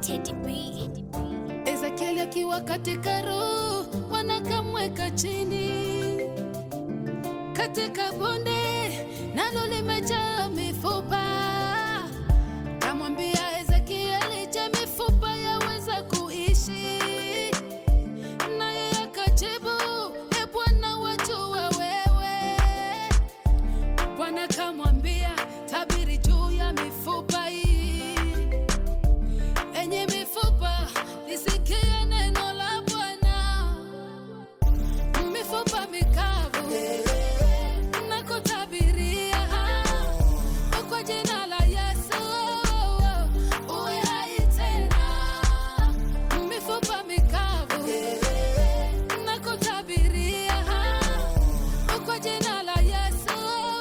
Teddy B. Ezekieli akiwa katika roho, wanakamweka chini katika bonde, nalo limejaa mifupa. Kamwambia Ezekieli, je, mifupa yaweza kuishi? Naye akajibu, e Bwana, wajua wewe. Bwana kamwambia, tabiri juu ya mifupa hii enye mifupa lisikie neno la Bwana. Mifupa mikavu na kutabiria kwa jina la Yesu uwe hai tena. Mifupa mikavu na kutabiria kwa jina la Yesu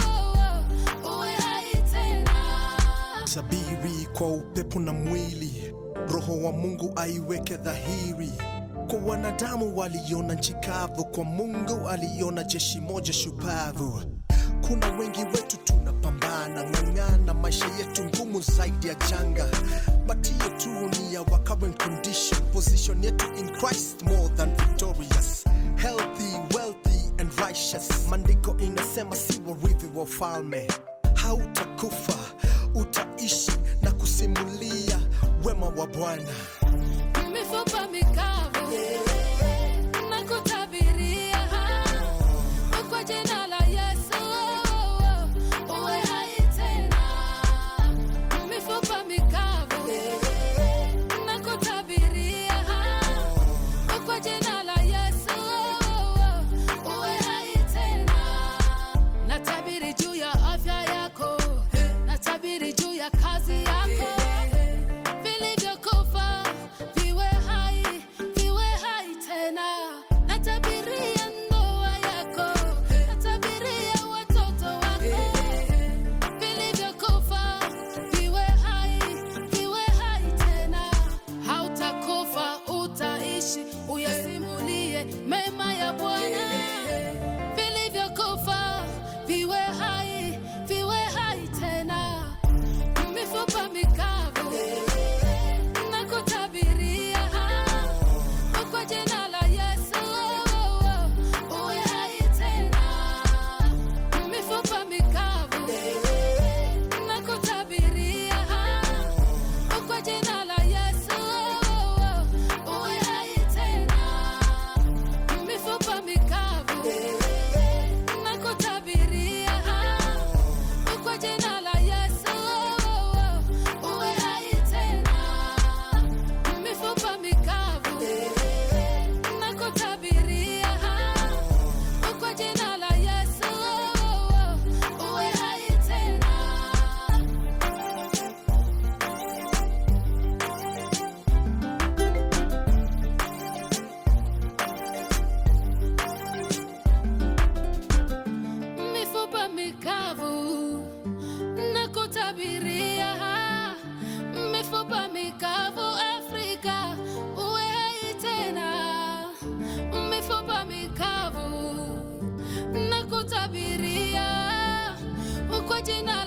uwe hai tena. Sabiri kwa upepo na mwili, roho wa Mungu aiweke dhahiri. Kwa wanadamu waliona nchi kavu, kwa Mungu aliona jeshi moja shupavu. Kuna wengi wetu tunapambana ng'ang'ana, maisha yetu ngumu zaidi ya janga, but hiyo tu ni ya our current condition. Position yetu in Christ more than victorious, healthy, wealthy and righteous. Maandiko inasema si warithi wa ufalme, hautakufa utaishi na kusimulia wema wa Bwana. mifupa mikavu na kutabiria kwa jina la Yesu uwe hai tena. Mifupa mikavu na kutabiria kwa jina la Yesu uwe hai tena. Natabiri juu ya afya yako, natabiri juu ya kazi yako vilivyokufa viwe hai, viwe hai tena. Natabiria ndoa yako, natabiria watoto wako, vilivyokufa viwe hai, viwe hai tena. Hautakufa, utaishi, uyasimulie mema ya Bwana. Vilivyokufa viwe hai, viwe hai tena mifupa mikavu na kutabiria kwa jina la Yesu uwe hai tena. Mifupa mikavu na kutabiria kwa jina la Yesu uwe hai tena. Mifupa mikavu na kutabiria kwa jina la Yesu uwe hai tena. Mifupa mikavu na kutabiria kwa jina la Yesu uwe hai tena. mifupa mikavu na kutabiria mifupa mikavu Afrika uwe hai tena, mifupa mikavu na kutabiria kwa jina